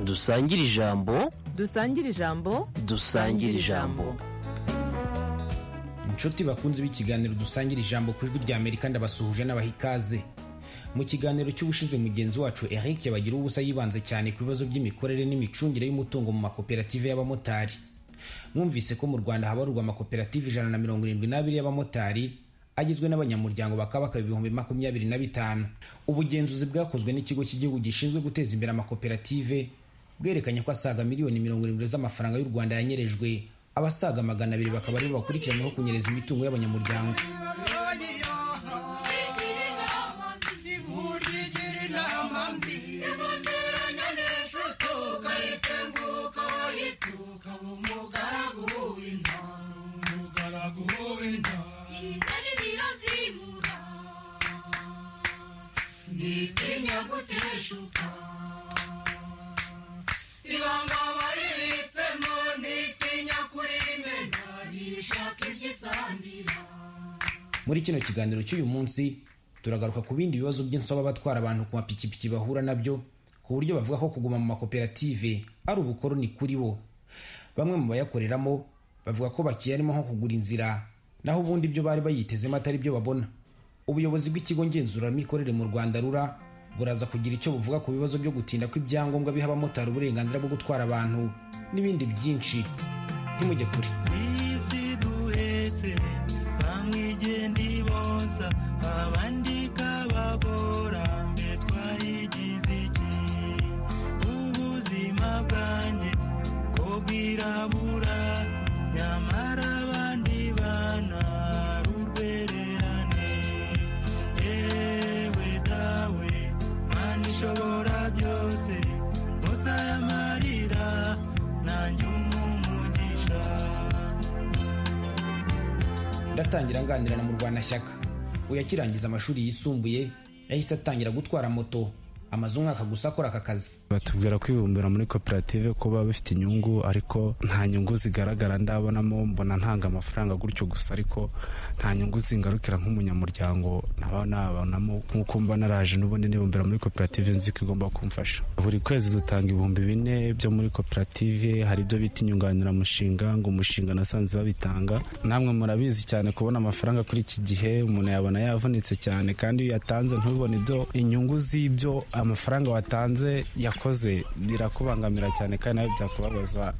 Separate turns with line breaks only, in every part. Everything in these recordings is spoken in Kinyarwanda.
dusangire ijambo
dusangire ijambo
dusangire ijambo
inshuti bakunze b'ikiganiro dusangira ijambo ku ijwi ry'amerika ndabasuhuje n'abaha ikaze mu kiganiro cy'ubushize mugenzi wacu eric yabagira ubusa yibanze cyane ku bibazo by'imikorere n'imicungire y'umutungo mu makoperative y'abamotari mwumvise ko mu rwanda habarurwa amakoperative ijana na mirongo irindwi n'abiri y'abamotari agizwe n'abanyamuryango bakaba bakaba ibihumbi makumyabiri na bitanu ubugenzuzi bwakozwe n'ikigo cy'igihugu gishinzwe guteza imbere amakoperative bwerekanye ko asaga miliyoni mirongo irindwi z'amafaranga y'u rwanda yanyerejwe abasaga magana abiri bakaba aribo bakurikiranyweho kunyereza imitungo y'abanyamuryango muri kino kiganiro cy'uyu munsi turagaruka ku bindi bibazo by'insobe abatwara abantu ku mapikipiki bahura nabyo ku buryo bavuga ko kuguma mu makoperative ari ubukoroni kuri bo bamwe mu bayakoreramo bavuga ko bakiyarimo nko kugura inzira naho ubundi ibyo bari bayitezemo atari byo babona ubuyobozi bw'ikigo ngenzuramikorere mu rwanda rura buraza kugira icyo buvuga ku bibazo byo gutinda kw'ibyangombwa biha abamotari uburenganzira bwo gutwara abantu n'ibindi byinshi ntimujye kure ndatangira nganira na murwanashyaka uyu akirangiza amashuri yisumbuye yahise atangira gutwara moto amaze umwaka gusa akora aka kazi
batubwira kwibumbira muri koperative ko baba bafite inyungu ariko nta nyungu zigaragara ndabonamo mbona ntanga amafaranga gutyo gusa ariko nta nyungu zingarukira nk'umunyamuryango nkaba nabonamo nk'uko mba naraje n'ubundi nibumbira muri koperative nzi ko igomba kumfasha buri kwezi dutanga ibihumbi bine byo muri koperative hari ibyo bita inyunganiramushinga ngo umushinga nasanze babitanga namwe murabizi cyane kubona amafaranga kuri iki gihe umuntu yabona yavunitse cyane kandi iyo yatanze ntubibone ibyo inyungu z'ibyo amafaranga watanze yakoze birakubangamira cyane kandi nawe byakubabaza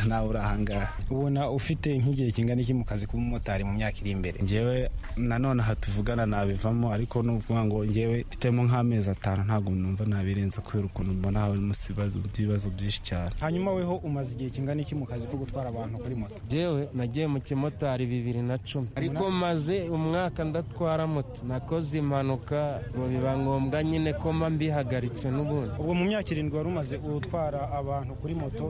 nawe uri ahangaha
ubona ufite nk'igihe kingana iki mu kazi k'ubumotari mu myaka iri imbere
ngewe nanone aha tuvugana nabivamo ariko nuvuga ngo ngewe mfitemo nk'amezi atanu ntabwo numva nabirenza kubera ukuntu mbona harimo ibibazo byinshi cyane
hanyuma weho umaze igihe kingana iki mu kazi ko gutwara abantu kuri moto
ngewe nagiye mu kimotari bibiri na cumi ariko maze umwaka ndatwara moto nakoze impanuka biba ngombwa nyine ko mba mbiha bihagaritse n'ubundi
ubwo mu myaka irindwi wari umaze utwara abantu kuri moto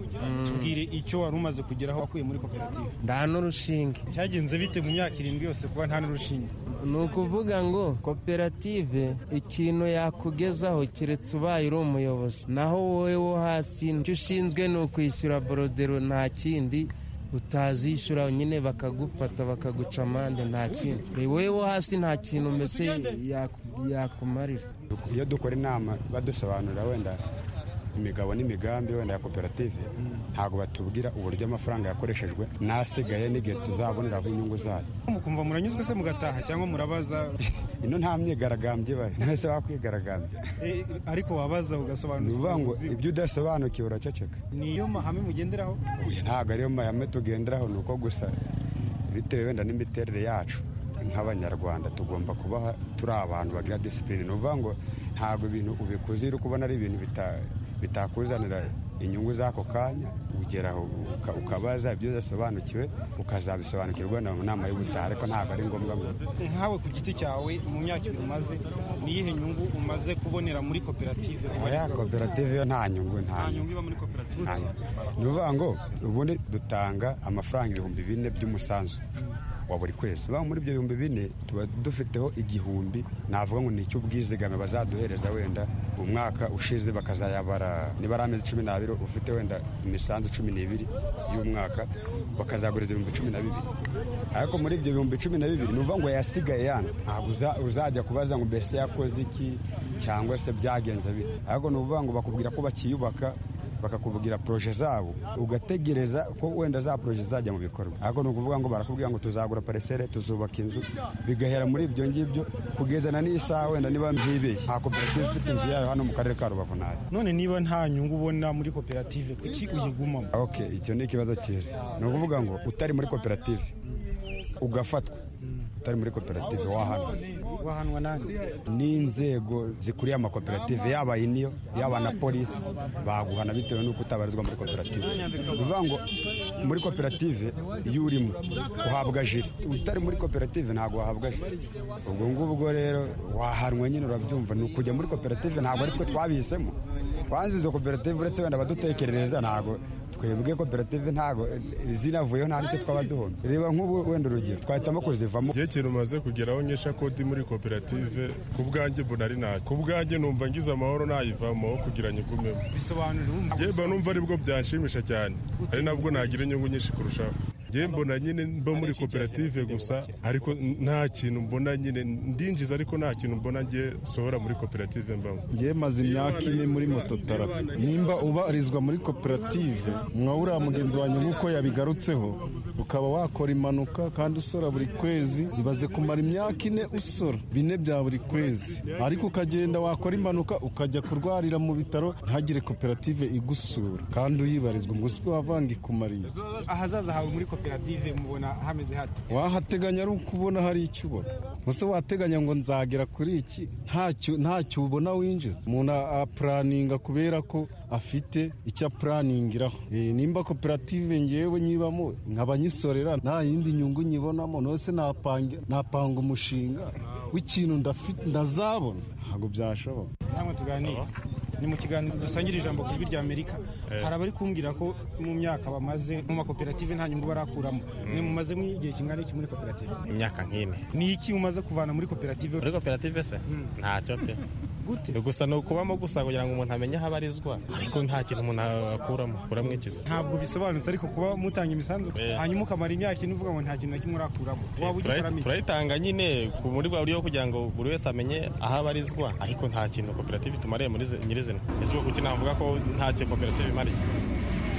tubwire icyo wari umaze kugeraho wakuye muri koperative
nta n'urushinge
byagenze bite mu myaka irindwi yose kuba nta n'urushinge
ni ukuvuga ngo koperative ikintu yakugezaho keretse ubaye uri umuyobozi naho wowe wo hasi icyo ushinzwe ni ukwishyura borodero nta kindi utazishyura nyine bakagufata bakaguca amande nta kintu wowe wo hasi nta kintu mbese yakumarira
iyo dukora inama badusobanurira wenda imigabo n'imigambi wenda ya koperative ntabwo batubwira uburyo amafaranga yakoreshejwe n'asigaye n'igihe tuzaboneraho inyungu zayo
mukumva muranyuzwe se mugataha cyangwa murabaza
ino nta myigaragambyo ibaye ntese wakwigaragambya
ariko wabaza ugasobanukirwa
ni ngo ibyo udasobanukiwe uraceceka
niyo mahame mugenderaho
ntabwo ariyo mahame tugenderaho ni uko gusa bitewe wenda n'imiterere yacu nk'abanyarwanda tugomba kubaha turi abantu bagira disipurine ni ukuvuga ngo ntabwo ibintu ubikoze uri kubona ari ibintu bitakuzanira inyungu z'ako kanya ugeraho ukabaza ibyo udasobanukiwe ukazabisobanukirwa na nama y'ubutaha ariko ntabwo ari ngombwa ngo
nkawe ku giti cyawe mu myaka ibiri umaze niyihe nyungu umaze kubonera muri koperative
ya koperative yo nta nyungu
nta nyungu iba muri koperative
ni ukuvuga ngo ubundi dutanga amafaranga ibihumbi bine by'umusanzu wa buri kwezi bamwe muri ibyo bihumbi bine tuba dufiteho igihumbi navuga ngo ni icy'ubwizigame bazaduhereza wenda umwaka ushize bakazayabara niba ari amezi cumi n'abiri ufite wenda imisanzu cumi n'ibiri y'umwaka bakazaguriza ibihumbi cumi na bibiri ariko muri ibyo bihumbi cumi na bibiri ni ukuvuga ngo yasigaye yana ntabwo uzajya kubaza ngo mbese yakoze iki cyangwa se byagenze bite ariko ni ukuvuga ngo bakubwira ko bakiyubaka bakakubwira poroje zabo ugategereza ko wenda za poroje zajya mu bikorwa ariko ni ukuvuga ngo barakubwira ngo tuzagura paresere tuzubaka inzu bigahera muri ibyo ngibyo kugezana n'isaha wenda niba mbyibeye nta koperative ifite inzu yayo hano mu karere ka rubavu ntayo
none niba nta nyungu ubona muri koperative kuki uyigumamo
ok icyo ni ikibazo cyiza ni ukuvuga ngo utari muri koperative ugafatwa utari muri koperative wahanwa
wahanwa nanjye
n'inzego zikuriye amakoperative yaba iniyo yaba na polisi baguhana bitewe n'uko utabarizwa muri koperative ni ukuvuga ngo muri koperative iyo urimo uhabwa jire utari muri koperative ntabwo wahabwa jire ubwo ngubwo rero wahanwa nyine urabyumva ni ukujya muri koperative ntabwo ari twe twabihisemo twanze izo koperative uretse wenda abadutekerereza ntabwo twebwe koperative ntabwo zinavuyeho nta n'icyo twaba duhomye reba nk'ubu wenda urugero twahitamo kuzivamo
igihe kintu umaze kugeraho nkesha kodi muri koperative ku bwanjye mbona ari nta ku bwanjye numva ngize amahoro ntayivamo aho kugira nyigumemo yewe mba numva aribwo byanshimisha cyane ari nabwo nagira inyungu nyinshi kurushaho yewe mbona nyine mba muri koperative gusa ariko nta kintu mbona nyine ndinjiza ariko nta kintu mbona ngiye sohora muri koperative mbamo
ngewe maze imyaka ine muri moto tarapi nimba ubarizwa muri koperative mwa uriya mugenzi wanjye nk'uko yabigarutseho ukaba wakora impanuka kandi usora buri kwezi ibaze kumara imyaka ine usora bine bya buri kwezi ariko ukagenda wakora impanuka ukajya kurwarira mu bitaro ntagire koperative igusura kandi uyibarizwa ngo uswe wavanga ikumariye
ahazaza hawe muri koperative mubona hameze hate
wahateganya ari uko ubona hari icyo ubona gusa wateganya ngo nzagera kuri iki ntacyo ntacyo ubona winjiza umuntu a- apuraninga kubera ko afite icyo apuraningiraho Eh, nimba koperative ngewe nyibamo nkaba nyisorera nta yindi nyungu nyibonamo nose napanga napanga umushinga w'ikintu ndafi- ndazabona ntabwo byashoboka
namwe tuganire ni mu kiganiro dusangira ijambo ku ijwi rya amerika hari abari kumbwira ko mu myaka bamaze mu makoperative nta nyungu barakuramo mwe mumaze mu igihe kingana iki muri koperative
imyaka nk'ine
ni iki mumaze kuvana muri koperative
muri koperative se ntacyo pe
gute
gusa ni ukubamo gusa kugira ngo umuntu amenye aho abarizwa ariko nta kintu umuntu akuramo akuramo ikizi
ntabwo bisobanutse ariko kuba mutanga imisanzu
Eh.
hanyuma ukamara imyaka ine uvuga ngo nta kintu na kimwe urakuramo waba ugikoramo iki?
turayitanga nyine ku muri bwa buryo kugira ngo buri wese amenye aho abarizwa ariko nta kintu koperative itumariye muri zi- nyirizina ese ubwo kuki navuga ko nta kintu koperative imariye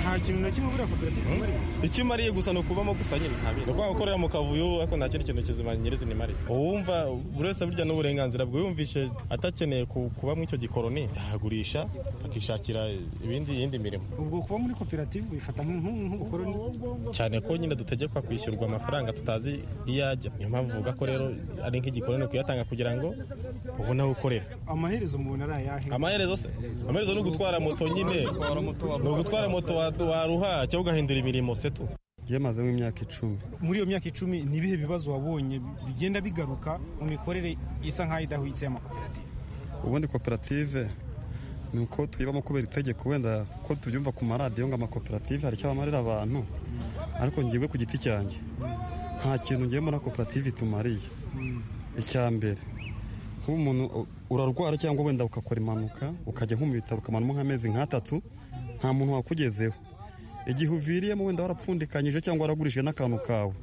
nta kintu na kimwe buriya koperative imarira
icyo imariye gusa ni ukubamo gusa nyine nta bindi ni ukuvuga gukorera mu kavuyo ariko nta kindi kintu kizima nyirizina imariye uwumva buri wese burya n'uburenganzira bwe yumvishe atakeneye ku- kuba mu icyo gikoroni yahagurisha akishakira ibindi yindi mirimo
ubwo kuba muri koperative bifata nk'ubukoroni
cyane ko nyine dutegekwa kwishyurwa amafaranga tutazi iyo ajya niyo mpamvu uvuga ko rero ari nk'igikorano kuyatanga kugira ngo ubone aho ukorera
amaherezo mubona ari ayahe
amaherezo se amaherezo ni ugutwara moto nyine ni ugutwara moto wa- waruha cyangwa ugahindura imirimo se tu
ngewe mazemo imyaka icumi
muri iyo myaka icumi ni ibihe bibazo wabonye bigenda bigaruka mu mikorere isa nk'aho idahwitse y'amakoperative
ubundi koperative ni uko twibamo kubera itegeko wenda ko tubyumva ku maradiyo ngo amakoperative hari icyo amarira abantu ariko ngewe ku giti cyanjye nta kintu ngewe muri koperative itumariye icya mbere nk'ubu umuntu u- urarwara cyangwa wenda ukakora impanuka ukajya nko mu bitaro ukamaramo nk'amezi nk'atatu nta muntu wakugezeho igihe uviriyemo wenda warapfundikanyije cyangwa waragurishije n'akantu kawe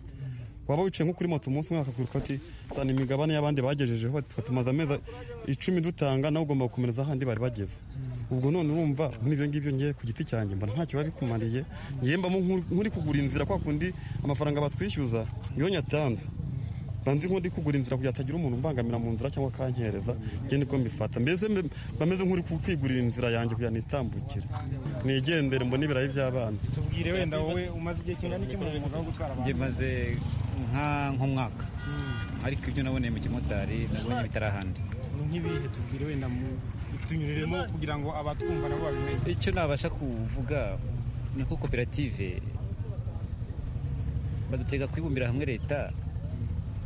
waba wicaye nko kuri moto umunsi umwe bakakwereka bati zana imigabane y'abandi bagejejeho bati "Twe tumaze amezi icumi dutanga nawe ugomba gukomereza ahandi bari bageze ubwo none urumva n'ibyo ngibyo ngiye ku giti cyanjye mbona ntacyo biba bikumariye ngiye mbamo nk'uri- nk'uri kugura inzira kwa kundi amafaranga batwishyuza niyo nyatanze mba nzi nk'undi kugura inzira kugira hatagira umuntu umbangamira mu nzira cyangwa akankereza njye niko mbifata mbese mbe- mba meze nk'uri ku- kwigurira inzira yanjye kugira nitambukire nigendere mbone ibirayi by'abana
tubwire wenda wowe umaze igihe kingana iki mu mwuga wo gutwara abantu
maze nk'umwaka ariko ibyo naboneye mu kimotari nabonye bitari ahandi
nk'ibihe tubwire wenda mu tunyuriremo kugira ngo abatwumva nabo babimenye
icyo nabasha kuvuga ni uko koperative badutega kwibumbira hamwe leta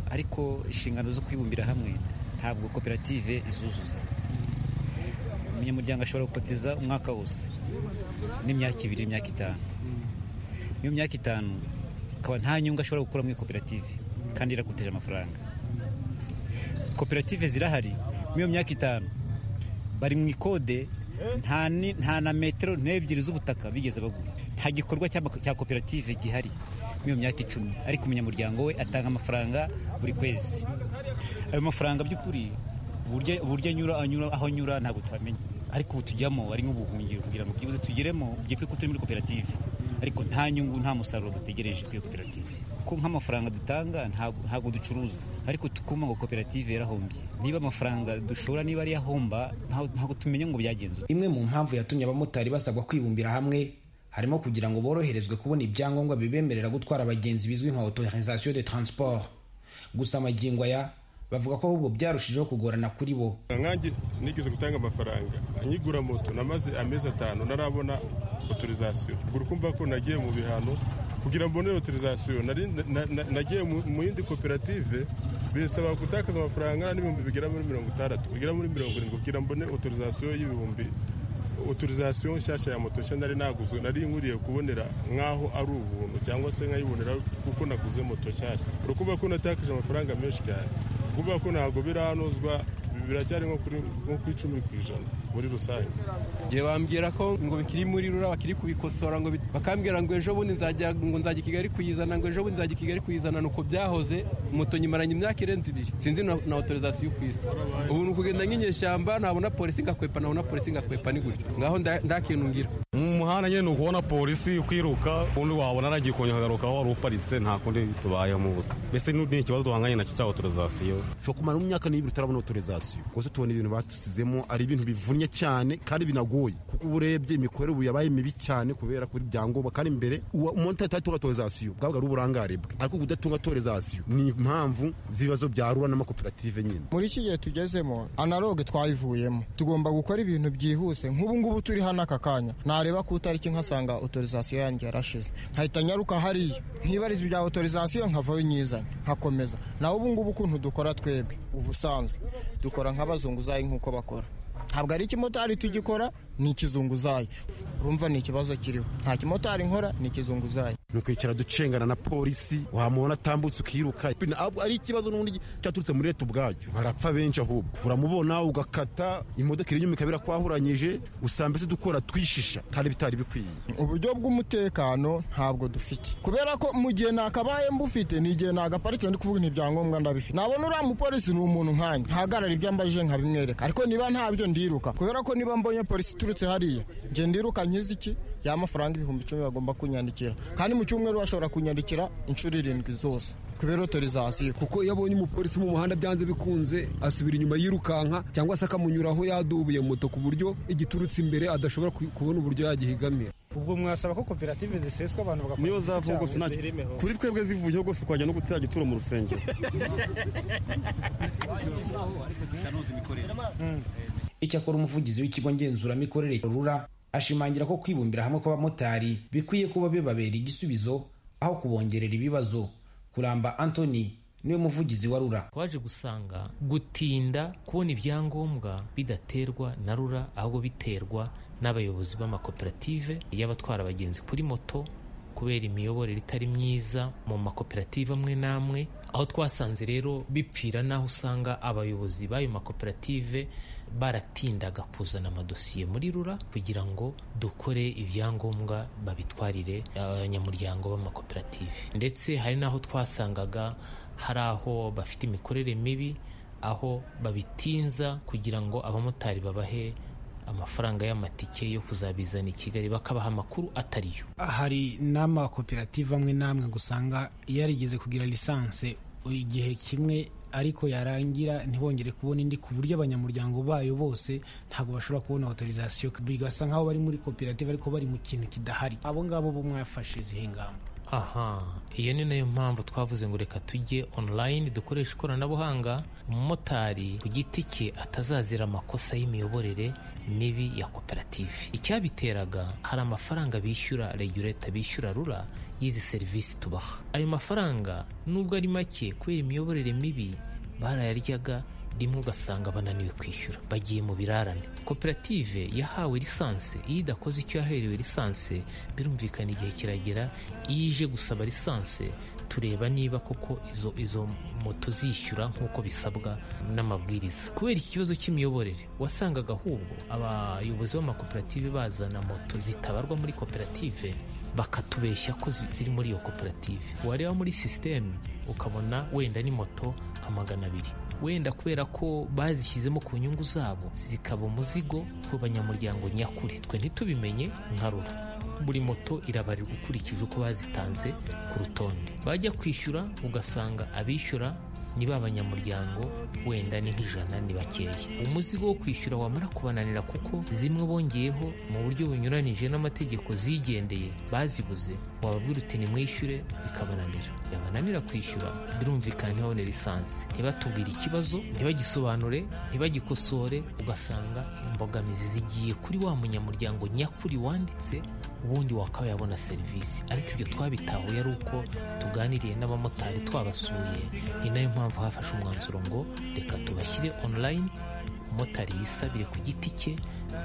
ariko inshingano zo kwibumbira hamwe ntabwo koperative izuzuza umunyamuryango ashobora gukoteza umwaka wose n'imyaka ibiri imyaka itanu iyo myaka itanu akaba nta nyungu ashobora gukura muri koperative kandi irakoteje amafaranga koperative zirahari muri iyo myaka itanu bari mu ikode nta ni- nta na metero n'ebyiri z'ubutaka bigeze bagura nta gikorwa cy'ama- cya koperative gihari muri iyo myaka icumi ariko umunyamuryango we atanga amafaranga buri kwezi ayo mafaranga by'ukuri uburyo uburyo anyura anyura aho anyura ntabwo twamenya ariko ubu tujyamo ari nk'ubuhungiro kugira ngo byibuze tugeremo byitwe ko turi muri koperative ariko nta nyungu nta musaruro dutegereje kuri iyo koperative kuko nk'amafaranga dutanga ntabwo ntabwo ducuruza ariko tukumva ngo koperative yarahombye niba amafaranga dushora niba ari ahomba ntabwo tumenya ngo byagenze
imwe mu mpamvu yatumye abamotari basabwa kwibumbira hamwe harimo kugira ngo boroherezwe kubona ibyangombwa bibemerera gutwara abagenzi bizwi nka autorisation de transport gusa amagingo aya bavuga ko ahubwo byarushijeho kugorana kuri bo
nkanjye nigeze gutanga amafaranga nyigura moto namaze amezi atanu narabona otorizasiyo ubwo kumva ko nagiye mu bihano kugira mbone otorizasiyo nari- na- na- nagiye mu mu yindi koperative binsaba gutakaza amafaranga angana n'ibihumbi bigera muri mirongo itandatu bigera muri mirongo irindwi kugira mbone otorizasiyo y'ibihumbi otorizasiyo nshyashya ya moto nshya nari naguzwe nari nkuriye kubonera nk'aho ari ubuntu cyangwa se nkayibonera kuko naguze moto nshyashya urukuba ko natakaje amafaranga menshi cyane kuvuga ko ntabwo biranozwa biracyari nko kuri nko ku icumi ku ijana muri rusange
Igihe bambwira ko ngo bikiri muri rura bakiri kubikosora ngo bit- bakambwira ngo ejo bundi nzajya ngo nzajya i Kigali kuyizana ngo ejo bundi nzajya i Kigali kuyizana nuko byahoze moto nyimaranye imyaka irenze ibiri sinzi na, na autorisation ku isi ubu ni ukugenda nk'inyeshyamba nabona polisi ngakwepa nabona polisi ngakwepa ni gutyo ngaho nda- ndakintu ngira
mu muhanda nyine ni ukubona polisi kwiruka undi wabona aragiye kunyagaruka aho wari uparitse nta kundi tubayemo ubu mbese n'u- ni ikibazo duhanganye nacyo cya otorizasiyo
ushobora kumara mu myaka n'ibiri utarabona otorizasiyo gusa tubona ibintu batusizemo ari ibintu bivunnye cyane kandi binagoye kuko uba urebye imikorere ubu yabaye mibi cyane kubera kuri byangombwa kandi mbere uwa- umuntu atatunga otorizasiyo bwabaga ari uburangare bwe ariko kudatunga otorizasiyo ni impamvu z'ibibazo byarura n'amakoperative nyine
muri iki gihe tugezemo analoge twayivuyemo tugomba gukora ibintu byihuse nk'ubu ngubu turi hano aka kanya nareba ku itariki nkasanga autorisation yanjye yarashize nkahita nyaruka hariya nkibariza ibya autorisation nkavayo nyizanye nkakomeza nawe ubu ngubu ukuntu dukora twebwe ubusanzwe dukora nk'abazunguzayi nk'uko bakora ntabwo ari ikimotari tugikora ni ikizunguzayi urumva ni ikibazo kiriho nta kimotari nkora ni ikizunguzayi
ni ukwicara ducengana na polisi wamubona atambutse ukiruka Ntabwo ari ikibazo n'ubundi cyaturutse muri leta ubwacyo barapfa benshi ahubwo uramubona ugakata imodoka irinyuma ikaba irakwahuranyije usanga mbese dukora twishisha kandi bitari bikwiye
uburyo bw'umutekano ntabwo dufite kubera ko mu gihe nakabaye mbufite ni igihe nagaparitse ndi kuvuga ibyangombwa ndabifite nabona uriya mupolisi ni umuntu nkanjye ntahagarara ibyo ambajije nkabimwereka ariko niba ntabyo ndiruka kubera ko niba mbonye polisi iturutse hariya nge ndiruka nkizi iki ya mafaranga ibihumbi icumi bagomba kunyandikira kandi mu cyumweru bashobora kunyandikira inshuro irindwi zose kubera otorizasiyo
kuko iyo abonye umupolisi mu muhanda byanze bikunze asubira inyuma yirukanka cyangwa se akamunyuraho yadubuye moto ku buryo igiturutse imbere adashobora ku- kubona uburyo yagihigamira
ubwo mwasaba ko koperative ziseswa abantu bagafata
niyo
igiti
zavuye
cyabo
gusa ntacyo
ziremeho.
kuri twebwe zivuyeho rwose twajya no gutera gituro mu rusengero
icyakora umuvugizi w'ikigo ngenzuramikorere rura ashimangira ko kwibumbira hamwe kw'abamotari bikwiye kuba bibabera igisubizo aho kubongerera ibibazo kuramba antony niwe muvugizi wa rura
twaje gusanga gutinda kubona ibyangombwa bidaterwa na rura ahubwo biterwa n'abayobozi b'amakoperative y'abatwara abagenzi kuri moto kubera imiyoborere itari myiza mu makoperative amwe n'amwe aho twasanze rero bipfira n'aho usanga abayobozi b'ayo makoperative baratindaga kuzana amadosiye muri rura kugira ngo dukore ibyangombwa babitwarire abanyamuryango b'amakoperative ndetse hari n'aho twasangaga hari aho bafite imikorere mibi aho babitinza kugira ngo abamotari babahe amafaranga y'amatike yo kuzabizana i Kigali bakabaha amakuru atariyo
hari n'amakoperative amwe n'amwe gusanga yarigeze kugira lisanse igihe kimwe ariko yarangira ntibongere kubona indi ku buryo abanyamuryango bayo bose ntabwo bashobora kubona autorisation bigasa nk'aho bari muri koperative ariko bari mu kintu kidahari abo ngabo bo mwafashe izihe ngamba
aha iyo ni nayo mpamvu twavuze ngo reka tujye online dukoreshe ikoranabuhanga umumotari ku giti cye atazazira amakosa y'imiyoborere mibi ya koperative icyabiteraga hari amafaranga bishyura regureta bishyura rura y'izi serivisi tubaha ayo mafaranga nubwo ari make kubera imiyoborere mibi barayaryaga rimwe ugasanga bananiwe kwishyura bagiye mu birarane koperative yahawe lisanse iyo idakoze icyo yaherewe lisanse birumvikana igihe kiragera iyo ije gusaba lisanse tureba niba koko izo izo moto zishyura nk'uko bisabwa n'amabwiriza kubera iki kibazo cy'imiyoborere wasangaga ahubwo abayobozi b'amakoperative bazana moto zitabarwa muri koperative bakatubeshya ko zi- ziri muri iyo koperative wareba muri sisiteme ukabona wenda ni moto nka magana abiri wenda kubera ko bazishyizemo ku nyungu zabo zikaba umuzigo ku banyamuryango nyakuri twe ntitubimenye nkarura buri moto irabarirwa ukurikije uko bazitanze ku rutonde bajya kwishyura ugasanga abishyura ni ba banyamuryango wenda ni nk'ijana ni bakeya umuzigo wo kwishyura wamara kubananira kuko zimwe bongeyeho mu buryo bunyuranije n'amategeko zigendeye bazibuze wababwira uti nimwishyure bikabananira yabananira kwishyura birumvikana ntibabone lisansi ntibatubwire ikibazo ntibagisobanure ntibagikosore ugasanga imbogamizi zigiye kuri wa munyamuryango nyakuri wanditse ubundi wakaba yabona serivisi ariko ibyo twabitahuye ari uko tuganiriye n'abamotari twabasuye ni nayo mpamvu hafashe umwanzuro ngo reka tubashyire online umumotari yisabire ku giti cye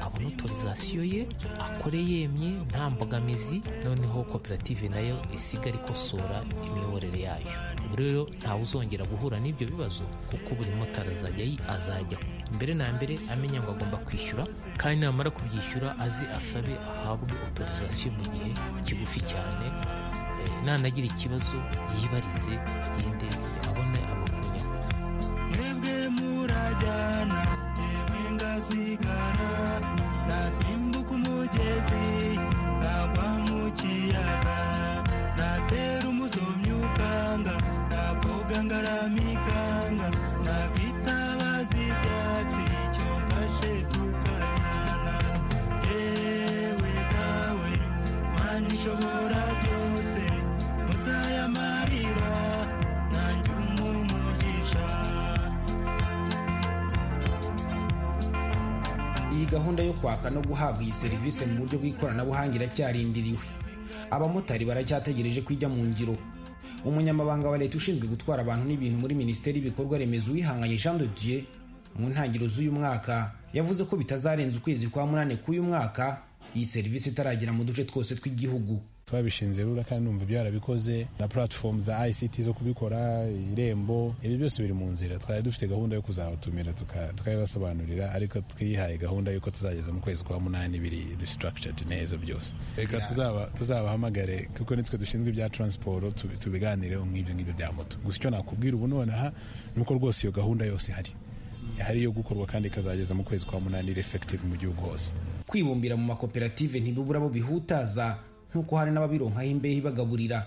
abona otorizasiyo ye akore yemye nta mbogamizi noneho koperative nayo isigare ikosora imiyoborere yayo ubu rero ntawe uzongera guhura n'ibyo bibazo kuko buri motari azajya yi- azajya mbere na mbere amenya ngo agomba kwishyura kandi namara kubyishyura aze asabe ahabwe otorizasiyo mu gihe kigufi cyane Eh, nanagira ikibazo yibarize agende abone amakuru nyakuri
mwembe murajyana yewe ngasigara nasimbuka umugezi ngagwa mu kiyaga natera umuzomyi ukanga nakoga ngaramikanga nakitabaza ibyatsi icyo mfashe tukajyana yewe nawe mana ishobora byose musaya marira nanjye umumugisha
iyi gahunda yo kwaka no guhabwa iyi serivisi mu buryo bw'ikoranabuhanga iracyarindiriwe abamotari baracyategereje ko ijya mu ngiro umunyamabanga wa leta ushinzwe gutwara abantu n'ibintu muri minisiteri y'ibikorwa remezo uwihanganye jean de dieu mu ntangiriro z'uyu mwaka yavuze ko bitazarenza ukwezi kwa munani k'uyu mwaka iyi serivisi itaragera mu duce twose tw'igihugu
twabishinze rura kandi numva byarabikoze na platform za ICT zo kubikora irembo ibi byose biri mu nzira twari dufite gahunda yo kuzabatumira tuka- tukabibasobanurira ariko twihaye gahunda y'uko tuzageza mu kwezi kwa munani biri restructured neza byose reka tuzaba tuzabahamagare kuko nitwe dushinzwe ibya transport tubi- tubiganireho nk'ibyo ngibyo bya moto gusa icyo nakubwira ubu nonaha ni uko rwose iyo gahunda yose ihari hari yo gukorwa kandi ikazageza mu kwezi kwa munani iri effective mu gihugu hose
kwibumbira mu makoperative ntibibura abo bihutaza nk'uko hari n'ababironkaho imbehe ibagaburira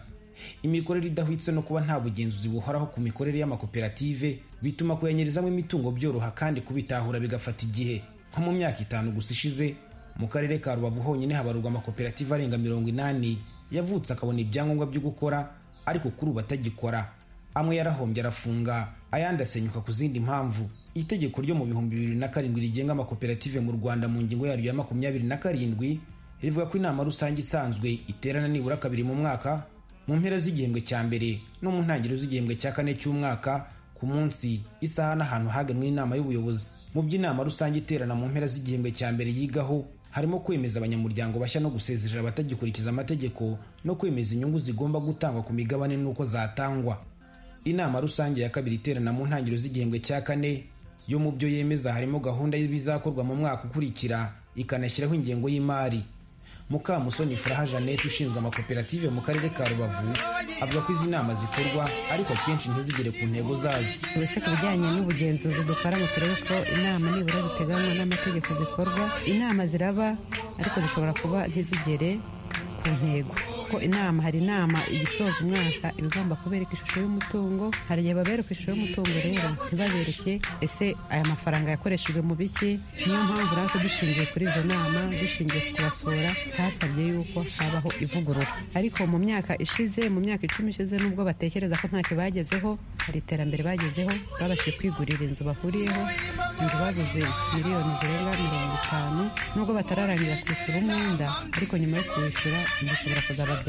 imikorere idahwitse no kuba nta bugenzuzi buhoraho ku mikorere y'amakoperative bituma kuyanyirizamo imitungo byoroha kandi kubitahura bigafata igihe nko mu myaka itanu gusa ishize mu karere ka rubavu honyine habarurwa amakoperative arenga mirongo inani yavutse akabona ibyangombwa byo gukora ariko kuri ubu atagikora amwe yarahombye arafunga ayandi asenyuka ku zindi mpamvu itegeko ryo mu bihumbi bibiri na karindwi rigenga amakoperative mu rwanda mu ngingo yaryo ya makumyabiri na karindwi rivuga ko inama rusange isanzwe iterana nibura kabiri mu mwaka mu mpera z'igihembwe cya mbere no mu ntangiriro z'igihembwe cya kane cy'umwaka ku munsi isaha n'ahantu hagenwe n'inama y'ubuyobozi mu by'inama rusange iterana mu mpera z'igihembwe cya mbere yigaho harimo kwemeza abanyamuryango bashya no gusezerera abatagikurikiza amategeko no kwemeza inyungu zigomba gutangwa ku migabane n'uko zatangwa inama rusange ya kabiri iterana mu ntangiriro z'igihembwe cya kane yo mu byo yemeza harimo gahunda y'ibizakorwa mu mwaka ukurikira ikanashyiraho ingengo y'imari mukamusoni furaha jeannette ushinzwe amakoperative mu karere ka rubavu avuga ko izi nama zikorwa ariko akenshi ntizigere ku ntego zazo
mbese ku bijyanye n'ubugenzuzi dukora ngo turebe ko inama nibura ziteganywa n'amategeko zikorwa inama ziraba ariko zishobora kuba ntizigere ku ntego ko inama hari inama igisoza umwaka iba igomba kubereka ishusho y'umutungo hari igihe babereka ishusho y'umutungo rero ntibabereke ese aya mafaranga yakoreshejwe mu biki niyo mpamvu natwe dushingiye kuri izo nama dushingiye ku kubasura hasabye yuko habaho ivugurura ariko mu myaka ishize mu myaka icumi ishize nubwo batekereza ko ntacyo bagezeho hari iterambere bagezeho babashije kwigurira inzu bahuriyeho inzu baguze miliyoni zirenga mirongo itanu nubwo batararangira kwishyura umwenda ariko nyuma yo kuwishyura gishobora kuzababyarira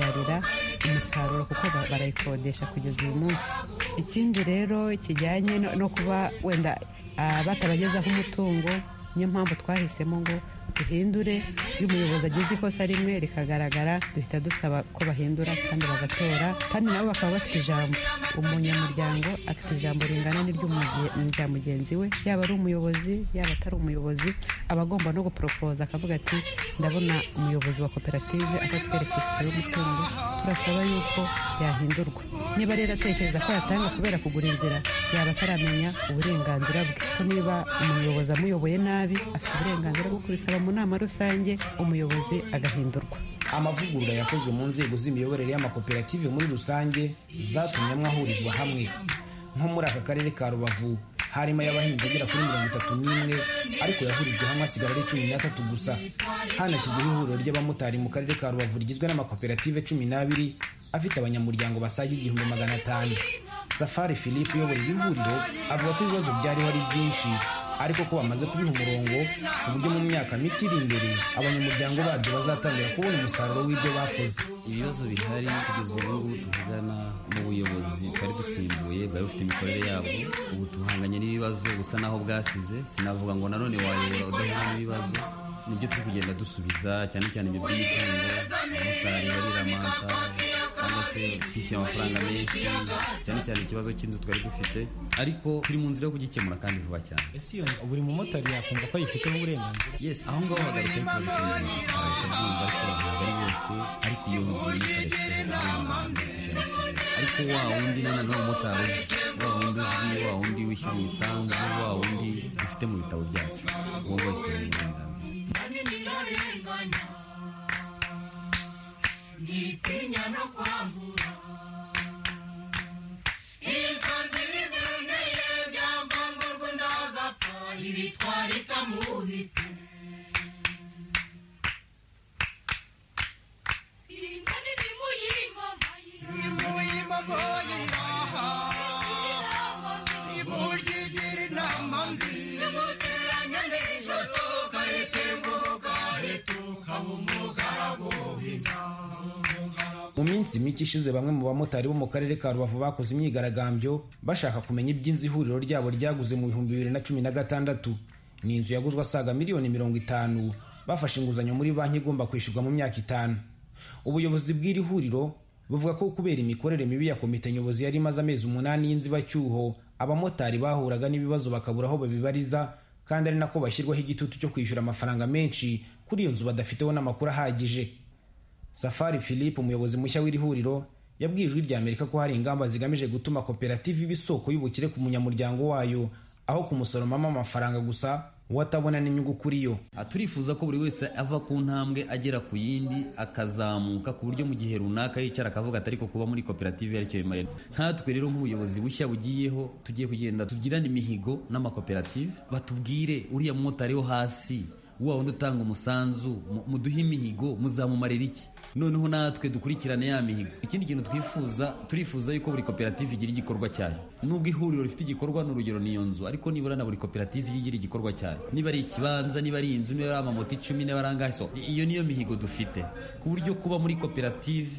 umusaruro kuko ba- barayikodesha kugeza uyu munsi ikindi rero kijyanye no- no kuba wenda ah, batabagezaho umutungo niyo mpamvu twahisemo ngo duhindure iyo umuyobozi agize ikosa rimwe rikagaragara duhita dusaba ko bahindura kandi bagatora kandi nabo bakaba bafite ijambo umunyamuryango afite ijambo ringana n'irya mugenzi we yaba ari umuyobozi yaba atari umuyobozi aba agomba no guporopoza akavuga ati ndabona umuyobozi wa koperative atatwereka ishusho y'umutungo turasaba yuko yahindurwa niba rero atekereza ko yatanga kubera kugura inzira yaba ataramenya uburenganzira bwe ko niba umuyobozi amuyoboye nabi afite uburenganzira bwo kubisaba mu nama rusange umuyobozi agahindurwa
amavugurura yakozwe mu nzego z'imiyoborere y'amakoperative muri rusange zatumye amwe ahurizwa hamwe nko muri aka karere ka rubavu harimo ay'abahinzi agera kuri mirongo itatu n'imwe ariko yahurijwe hamwe asigara ari cumi n'atatu gusa hanashyizweho ihuriro ry'abamotari mu karere ka rubavu rigizwe n'amakoperative cumi n'abiri afite abanyamuryango basaga igihumbi magana atanu safari philippe uyobora iri huriro avuga ko ibibazo byariho ari byinshi ariko ko bamaze kubiha umurongo ku buryo mu myaka mike iri imbere abanyamuryango baryo bazatangira kubona umusaruro w'ibyo bakoze
ibibazo bihari kugeza ubu ngubu tuvugana mu buyobozi bwari dusimbuye bwari bufite imikorere yabwo ubu tuhanganye n'ibibazo busa naho bwasize sinavuga ngo nanone wayobora udahura n'ibibazo nibyo turi kugenda dusubiza cyane cyane ibyo by'imitungo abamotari barira amata cyangwa se kwishyura amafaranga menshi cyane cyane ikibazo cy'inzu twari dufite ariko turi mu nzira yo kugikemura kandi vuba cyane
ese iyo nzu buri mumotari yakumva ko ayifiteho uburenganzira
yes aho ngaho hagarika ikibazo cy'umuntu arabyumva ariko ntabwo ari bose ariko iyo nzu y'umumotari ifiteho uburenganzira ku ijana ku ijana ariko wa wundi nanone w'umumotari wa wundi uzwi wa wundi wishyura imisanzu wa wundi dufite mu bitabo byacu uwo nguwo afite uburenganzira
Nitinya no kwambura izo nzira izoneye byamvangurwa ndagapfa ibitwara itamuhitse
mu minsi mike ishize bamwe mu bamotari bo mu karere ka rubavu bakoze imyigaragambyo bashaka kumenya iby'inzu ihuriro ryabo ryaguze mu bihumbi bibiri na cumi na gatandatu ni inzu yaguzwe asaga miliyoni mirongo itanu bafashe inguzanyo muri banki igomba kwishyurwa mu myaka itanu ubuyobozi bw'iri huriro buvuga ko kubera imikorere mibi ya komite nyobozi yari imaze amezi umunani y'inzibacyuho abamotari bahuraga n'ibibazo bakabura aho babibariza kandi ari nako bashyirwaho igitutu cyo kwishyura amafaranga menshi kuri iyo nzu badafiteho n'amakuru ahagije safari philippe umuyobozi mushya w'iri huriro yabwiye ijwi rya amerika ko hari ingamba zigamije gutuma koperative iba isoko y'ubukire ku munyamuryango wayo aho kumusoromamo amafaranga gusa uwo atabona n'inyungu kuri yo
Aha turifuza ko buri wese ava ku ntambwe agera ku yindi akazamuka ku buryo mu gihe runaka yicara akavuga ati ariko kuba muri koperative aricyo bimarira nkatwe rero nk'ubuyobozi bushya bugiyeho tugiye kugenda tugirane imihigo n'amakoperative batubwire uriya mumotari wo hasi wa wundi utanga umusanzu mu- muduhe imihigo muzamumarira iki noneho natwe dukurikirane ya mihigo ikindi kintu twifuza turifuza yuko buri koperative igira igikorwa cyayo nubwo ihuriro rifite igikorwa ni urugero n'iyo nzu ariko nibura na buri koperative igiye igira igikorwa cyayo niba ari ikibanza niba ari inzu niba ari amamoto icumi niba ari angahe so iyo niyo mihigo dufite ku buryo kuba muri koperative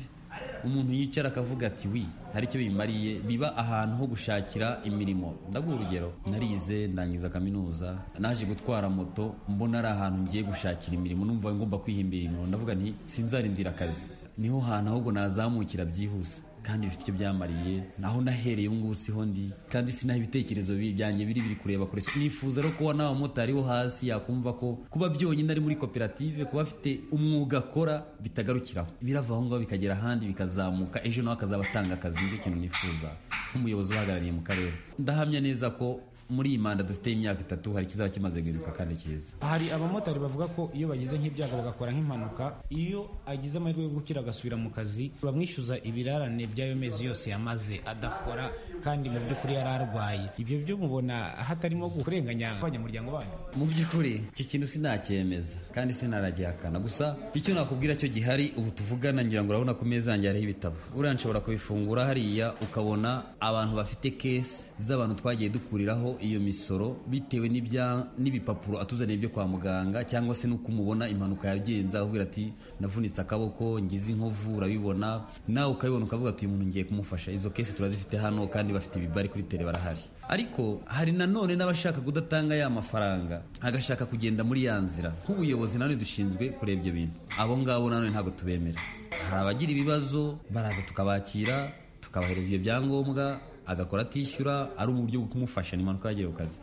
umuntu yicara akavuga ati wi hari icyo bimariye biba ahantu ho gushakira imirimo ndaguha urugero narize ndangiza kaminuza naje gutwara moto mbona ari ahantu ngiye gushakira imirimo numva ngomba kwihimbira imirimo ndavuga nti sinzarindira akazi niho hantu ahubwo nazamukira byihuse kandi bifite icyo byamariye naho nahereye ubu ngubu siho ndi kandi sinaho ibitekerezo bi- byanjye biri biri kureba kure nifuza rero kuba n'abamotari bo hasi yakumva ko kuba byonyine ari muri koperative kuba afite umwuga akora bitagarukiraho birava aho ngaho bikagera ahandi bikazamuka ejo nawe akazaba atanga akazi nicyo kintu nifuza nk'umuyobozi uhagarariye mu karere ndahamya neza ko muri iyi manda dufite imyaka itatu hari ikizaba kimaze guhinduka kandi cyiza
hari abamotari bavuga ko iyo bagize nk'ibyago bagakora nk'impanuka iyo agize amahirwe yo gukira agasubira mu kazi bamwishyuza ibirarane by'ayo mezi yose yamaze adakora kandi mu by'ukuri yari arwaye ibyo byo mubona hatarimo kurenganya abanyamuryango banyu
mu by'ukuri icyo kintu sinacyemeza kandi sinaragihakana gusa icyo nakubwira cyo gihari ubu tuvugana ngira ngo urabona ku meza yanjye hariho ibitabo uriya nshobora kubifungura hariya ukabona abantu bafite kesi z'abantu twagiye dukuriraho iyo misoro bitewe n'ibya- n'ibipapuro atuzaniye byo kwa muganga cyangwa se n'uko umubona impanuka yagenza avugira ati navunitse akaboko ngize inkovu urabibona nawe ukabibona ukavuga ati uyu muntu ngiye kumufasha izo kesi turazifite hano kandi bafite ibibari kuri tele barahari ariko hari nanone n'abashaka kudatanga ya mafaranga agashaka kugenda muri ya nzira nk'ubuyobozi nanone dushinzwe kureba ibyo bintu abo ngabo nanone ntabwo tubemera hari abagira ibibazo baraza tukabakira tukabahereza ibyo byangombwa agakora atishyura ari uburyo bwo kumufasha ni impanuka yagera ku kazi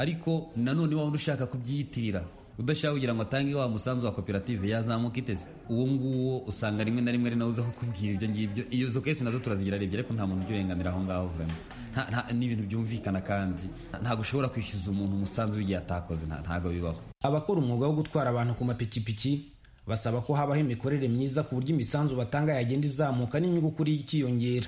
ariko nanone waba ushaka kubyiyitirira udashaka kugira ngo atange wa musanzu wa koperative yazamuka iteze uwo nguwo usanga rimwe na rimwe ari nawe uza kukubwira ibyo ngibyo izo kesi nazo turazigeraribye ariko nta muntu ubyurenganira aho ngaho vema Nta- nta- ni ibintu byumvikana kandi ntabwo ushobora kwishyuza umuntu umusanzu w'igihe atakoze nta- ntabwo bibaho
abakora umwuga wo gutwara abantu ku mapikipiki basaba ko habaho imikorere myiza ku buryo imisanzu batanga yagenda izamuka n'inyungu kuri ikiyongera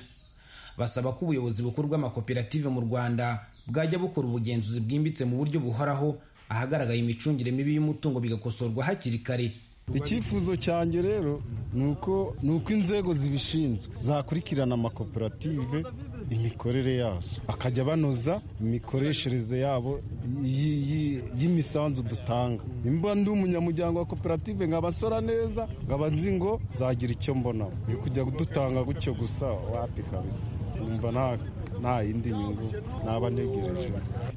basaba ko ubuyobozi bukuru bw'amakoperative mu rwanda bwajya bukora ubugenzuzi bwimbitse mu buryo buhoraho ahagaragaye imicungire mibi y'umutungo bigakosorwa hakiri kare
icyifuzo cyanjye rero ni uko ni uko inzego zibishinzwe zakurikirana amakoperative imikorere yazo bakajya banoza imikoreshereze yabo y- y- y'imisanzu dutanga nimba ndi umunyamuryango wa koperative nkabasora neza nkaba nzi ngo nzagira icyo mbona uri kujya kudutanga gutyo gusa wapi kabisa numva nta nta yindi nyungu naba ntegereje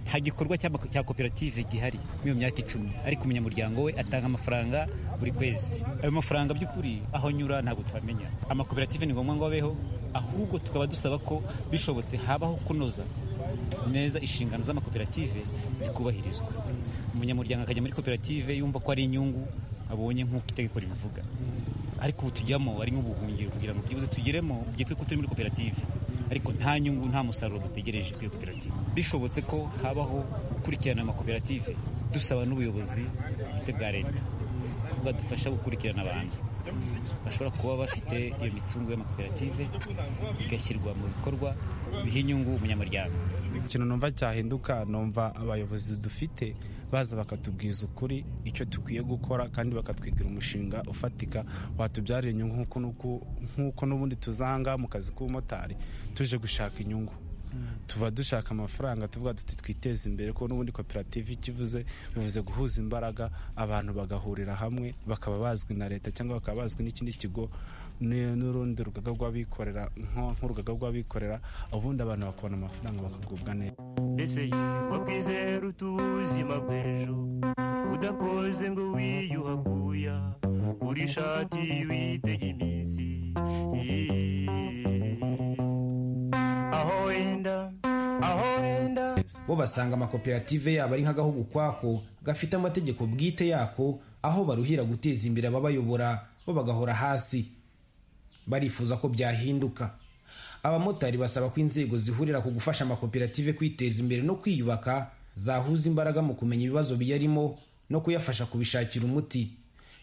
nta gikorwa cy'ama- cya koperative gihari muri iyo myaka icumi ariko umunyamuryango we atanga amafaranga buri kwezi ayo mafaranga by'ukuri aho anyura ntabwo twamenya amakoperative ni ngombwa ngo abeho ahubwo tukaba dusaba ko bishobotse habaho kunoza neza inshingano z'amakoperative zikubahirizwa umunyamuryango akajya muri koperative yumva ko ari inyungu abonye nk'uko itegeko ribivuga ariko ubu tujyamo ari nk'ubuhungiro kugira ngo byibuze tugeremo byitwe ko turi muri koperative ariko nta nyungu nta musaruro dutegereje kuri iyo koperative bishobotse ko habaho gukurikirana amakoperative dusaba n'ubuyobozi bwite bwa leta ko bwadufasha gukurikirana abantu bashobora kuba bafite iyo mitungo y'amakoperative igashyirwa mu bikorwa biha inyungu umunyamuryango
ikintu numva cyahinduka numva abayobozi dufite baza bakatubwiza ukuri icyo dukwiye gukora kandi bakatwigira umushinga ufatika watubyarira inyungu nk'uko n'uku- nk'uko n'ubundi tuza ahangaha mu kazi k'ubumotari tuje gushaka inyungu tuba dushaka amafaranga tuvuga tuti twiteze imbere kuko n'ubundi koperative icyo ivuze bivuze guhuza imbaraga abantu bagahurira hamwe bakaba bazwi na leta cyangwa bakaba bazwi n'ikindi kigo ni- n'urundi rugaga rw'abikorera nko- nk'urugaga rw'abikorera ubundi abantu bakabona amafaranga bakagubwa neza
ese wakwizera utuzima bw'ejo udakoze ngo wiyuhaguya urishati witega iminsi
aho wenda aho wenda
bo basanga amakoperative yabo ari nk'agahugu kwako gafite amategeko bwite yako aho baruhira guteza imbere ababayobora bo bagahora hasi barifuza ko byahinduka abamotari basaba ko inzego zihurira ku gufasha amakoperative kwiteza imbere no kwiyubaka zahuza imbaraga mu kumenya ibibazo biyarimo no kuyafasha kubishakira umuti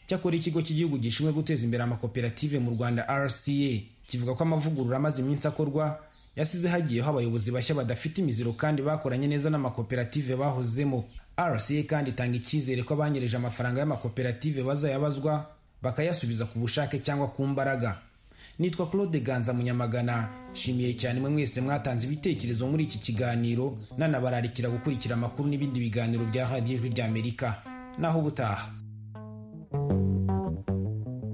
cyakora ikigo cy'igihugu gishinzwe guteza imbere amakoperative mu rwanda rca kivuga ko amavugurura amaze iminsi akorwa yasize hagiyeho abayobozi bashya badafite imiziro kandi bakoranye neza n'amakoperative bahozemo rca kandi itanga icyizere ko abanyereje amafaranga y'amakoperative bazayabazwa bakayasubiza ku bushake cyangwa ku mbaraga nitwa claude ganza munyamagana nshimiye cyane mwe mwese mwatanze ibitekerezo muri iki kiganiro nanabararikira gukurikira amakuru n'ibindi biganiro bya radiyo ijwi ry'amerika naho ubutaha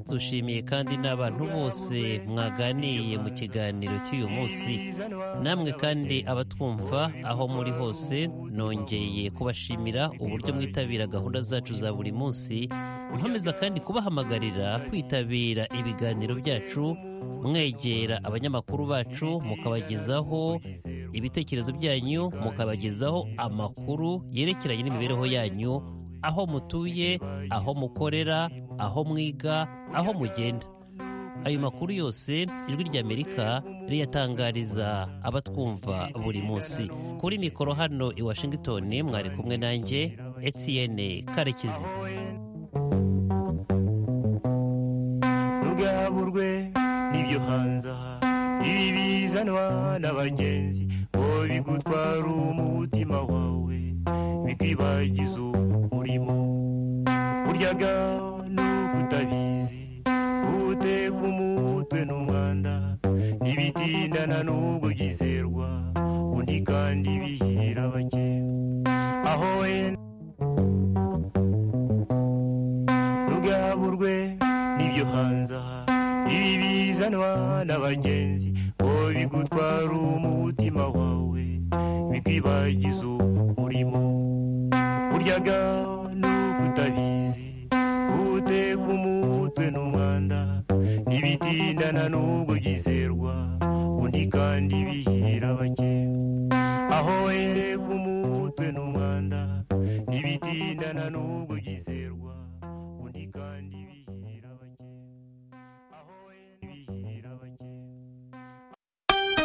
dushimiye kandi n'abantu bose mwaganiye mu kiganiro cy'uyu munsi namwe kandi abatwumva aho muri hose nongeye kubashimira uburyo mwitabira gahunda zacu za buri munsi nkomeza kandi kubahamagarira kwitabira ibiganiro byacu mwegera abanyamakuru bacu mukabagezaho ibitekerezo byanyu mukabagezaho amakuru yerekeranye n'imibereho yanyu aho mutuye aho mukorera aho mwiga aho mugenda ayo makuru yose ijwi ry'amerika riyatangariza abatwumva buri munsi kuri mikoro hano i washington mwari kumwe nanjye etienne karekezi
ntugaburwe n'ibyo hanze aha ibi bizanwa n'abagenzi ngo bigutwara umutima wawe bikwibagiza uwo urimo buryaga nuko utabizi uteka umutwe n'umwanda ntibitindana n'ubwo byizerwa undi kandi bihira bake aho wenda ntugaburwe n'ibyo hanze aha ibi bizanwa n'abagenzi ngo bigutwara umutima wawe bikwibagiza uwo urimo buryaga nuko utabizi uteka umutwe n'umwanda ntibitindana n'ubwo byizerwa undi kandi bihira bake aho wereka umutwe n'umwanda ntibitindana n'ubwo byizerwa kwizerwa